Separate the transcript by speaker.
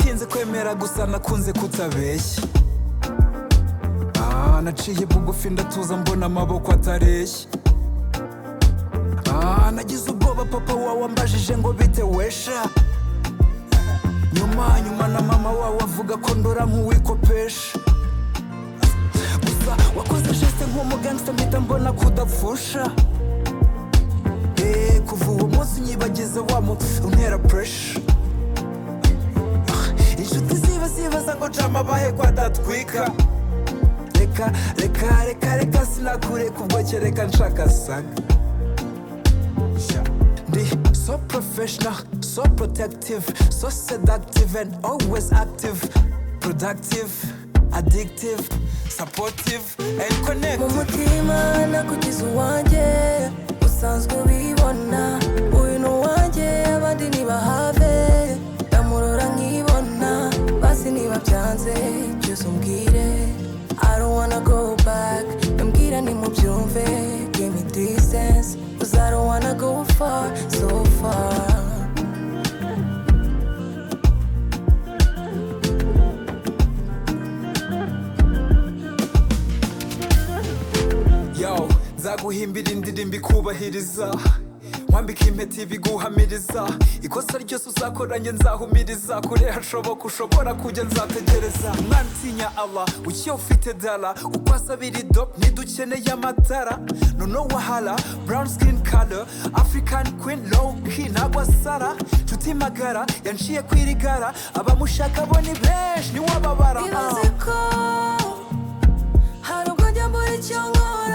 Speaker 1: Nkimera gusa nakunze kutabeshya Ah, naciye bugufi ndatuza mbona amaboko atareshya Ah, nagize ubwoba papa wawe ambajije ngo bite wesha nyuma nyuma na mama wawe avuga ko ndora nk'uwikopesha gusa wakoze jeste nk'umugangsta mpita mbona kudapfusha Eh, kuva uwo munsi nyibagize wa mu untera puresha inshuti ziba zibaza ngo jama abahe ko adatwika reka reka reka reka sinakureka ubwo kereka nshaka saga Ndi so professional, so protective, so seductive and always active, productive, addictive, supportive and
Speaker 2: mu
Speaker 1: connected.
Speaker 2: mutima nakugize uwanjye usanzwe ubibona uyu ni uwanjye abandi ntibahave ndamurora nkibona basi niba byanze byose umbwire I don't wanna go back mbwira nimubyumve give me distance cause I don't wanna go far so far
Speaker 1: Yo, nzaguhimbira indirimbo ikubahiriza wambika impeta ibiguhamiriza ikosa ryose uzakoranye nzahumiriza kure hashoboka ushobora kujya nzategereza umwana utinya Allah ukiye ufite dala uko asabira idop ntidukeneye amatara noneho wahala brown skin color african queen low key nagwa sara nshuti magara yanciye kwirigara abamushaka bo ni benshi niwababara
Speaker 2: Ibaze ko hari ubwo njya mbura icyo nkora